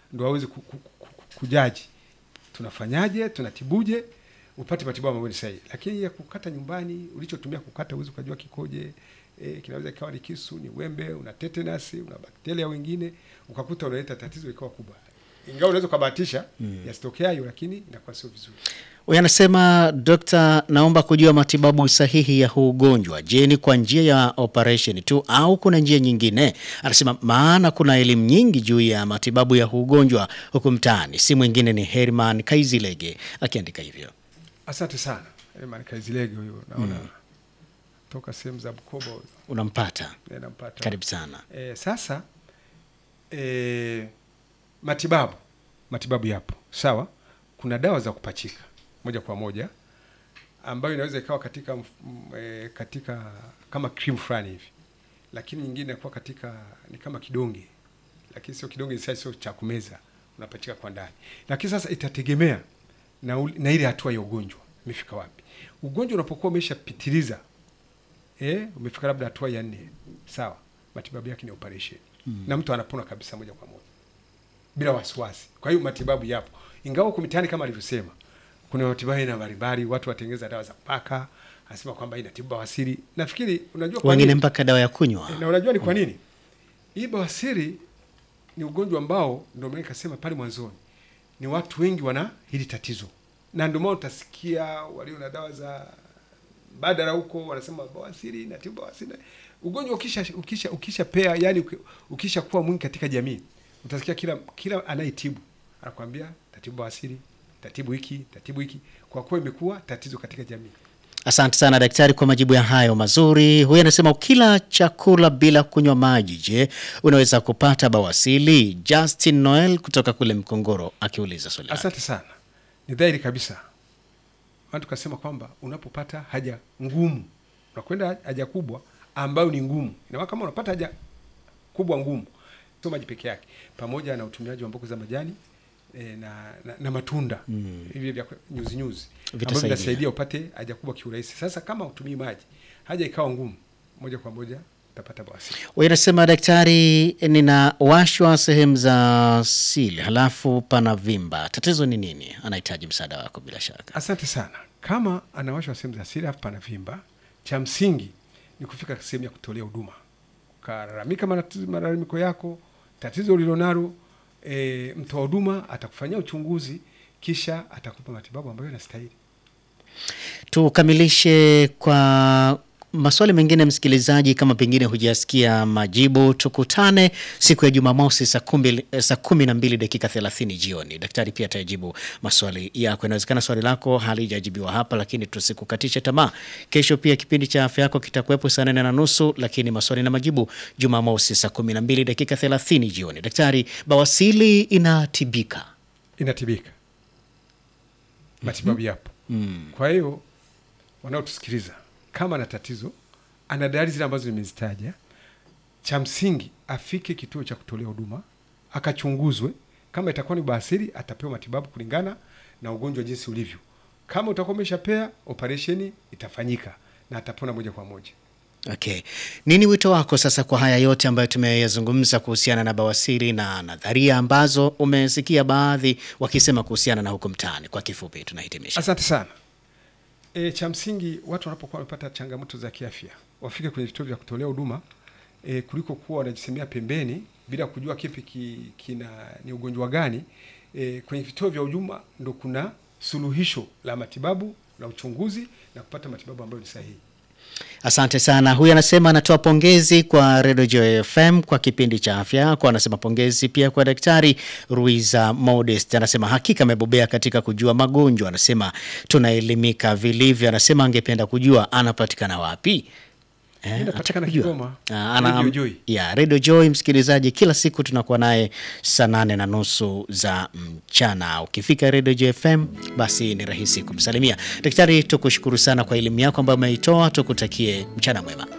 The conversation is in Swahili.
ndo aweze ku, ku, ku, kujaji tunafanyaje, tunatibuje upate matibabu ambayo ni sahihi. Lakini ya kukata nyumbani, ulichotumia kukata uwezi ukajua kikoje. E, kinaweza ikawa ni kisu, ni wembe, una tetanus, una bakteria wengine, ukakuta unaleta tatizo ikawa kubwa. Ingawa unaweza ukabahatisha mm. yasitokea hayo, lakini inakuwa sio vizuri. Huyu anasema Dokta, naomba kujua matibabu sahihi ya huu ugonjwa. Je, ni kwa njia ya operation tu au kuna njia nyingine? Anasema maana kuna elimu nyingi juu ya matibabu ya huu ugonjwa huku mtaani. Si mwingine ni Herman Kaizilege akiandika hivyo. Asante sana Herman Kaizilege, huyo naona mm. toka sehemu za Bukoba Unampata? eh, nampata. Karibu sana. E, sasa e, matibabu matibabu yapo sawa. Kuna dawa za kupachika moja kwa moja ambayo inaweza ikawa katika mf- m- e, katika kama cream fulani hivi, lakini nyingine inakuwa katika ni kama kidonge, lakini sio kidonge, sasa sio cha kumeza, unapachika kwa ndani. Lakini sasa itategemea na, ul- na ile hatua ya ugonjwa imefika wapi. Ugonjwa unapokuwa umeshapitiliza eh, umefika labda hatua ya nne, sawa, matibabu yake ni operation mm. na mtu anapona kabisa moja kwa moja bila wasiwasi. Kwa hiyo matibabu yapo, ingawa huko mitaani kama alivyosema, kuna matibabu aina mbalimbali, watu watengeza dawa za kupaka, anasema kwamba inatibu bawasiri. Nafikiri unajua kwa Wengine nini? mpaka dawa ya kunywa. na unajua ni kwa nini hii bawasiri ni ugonjwa ambao ndio maana nikasema pale mwanzoni ni watu wengi wana hili tatizo, na ndio maana utasikia walio na dawa za badala huko wanasema bawasiri natibu bawasiri. Ugonjwa ukisha ukisha ukisha pea, yani uki- ukisha kuwa mwingi katika jamii, utasikia kila kila anayetibu anakuambia tatibu bawasiri, tatibu hiki, tatibu hiki, kwa kuwa imekuwa tatizo katika jamii. Asante sana daktari kwa majibu ya hayo mazuri. Huyu anasema ukila chakula bila kunywa maji, je, unaweza kupata bawasili? Justin Noel kutoka kule Mkongoro akiuliza swali lake. Asante sana, ni dhahiri kabisa. Maana tukasema kwamba unapopata haja ngumu, unakwenda haja kubwa ambayo ni ngumu, ina maana kama unapata haja kubwa ngumu, sio maji peke yake, pamoja na utumiaji wa mboga za majani e, na, na, na matunda mm. hivi vya nyuzi nyuzi ambavyo Vitasaidia. vinasaidia upate haja kubwa kiurahisi. Sasa kama utumii maji, haja ikawa ngumu, moja kwa moja utapata bawasiri. Huyu anasema daktari, ninawashwa sehemu za sili halafu pana vimba, tatizo ni nini? Anahitaji msaada wako bila shaka. Asante sana. Kama anawashwa sehemu za siri afu pana vimba, cha msingi ni kufika sehemu ya kutolea huduma, ukalalamika manati- malalamiko yako, tatizo ulilonalo. E, mtoa huduma atakufanyia uchunguzi, kisha atakupa matibabu ambayo yanastahili. Tukamilishe kwa maswali mengine, msikilizaji, kama pengine hujasikia majibu, tukutane siku ya Jumamosi saa kumi eh, saa kumi na mbili dakika thelathini jioni. Daktari pia atajibu maswali yako. Inawezekana swali lako halijajibiwa hapa, lakini tusikukatishe tamaa. Kesho pia kipindi cha afya yako kitakuwepo saa nane na nusu, lakini maswali na majibu Jumamosi saa kumi na mbili dakika thelathini jioni. Daktari, bawasili inatibika? Inatibika, matibabu yapo. Kwa hiyo wanaotusikiliza, kama ana tatizo, ana dalili zile ambazo nimezitaja, cha msingi afike kituo cha kutolea huduma akachunguzwe. Kama itakuwa ni bawasiri, atapewa matibabu kulingana na ugonjwa jinsi ulivyo. Kama utakuwa umeshapea, operesheni itafanyika na atapona moja kwa moja. Okay. Nini wito wako sasa kwa haya yote ambayo tumeyazungumza kuhusiana na bawasiri na nadharia ambazo umesikia baadhi wakisema kuhusiana na huko mtaani? Kwa kifupi tunahitimisha. Asante sana. E, cha msingi watu wanapokuwa wamepata changamoto za kiafya wafike kwenye vituo vya kutolea huduma e, kuliko kuwa wanajisemea pembeni bila kujua kipi ki, kina ni ugonjwa gani. E, kwenye vituo vya huduma ndo kuna suluhisho la matibabu la uchunguzi na kupata matibabu ambayo ni sahihi. Asante sana. Huyu anasema anatoa pongezi kwa Radio Joy FM kwa kipindi cha afya yako. Anasema pongezi pia kwa Daktari Ruiza Modest. Anasema hakika amebobea katika kujua magonjwa. Anasema tunaelimika vilivyo. Anasema angependa kujua anapatikana wapi. Eh, Inapatikana anataka kujua. Kigoma, Ah, ana- Radio Joy. ya Radio Joy, msikilizaji, kila siku tunakuwa naye saa nane na nusu za mchana. Ukifika Radio Joy FM, basi ni rahisi kumsalimia. Daktari, tukushukuru sana kwa elimu yako ambayo umeitoa. Tukutakie mchana mwema.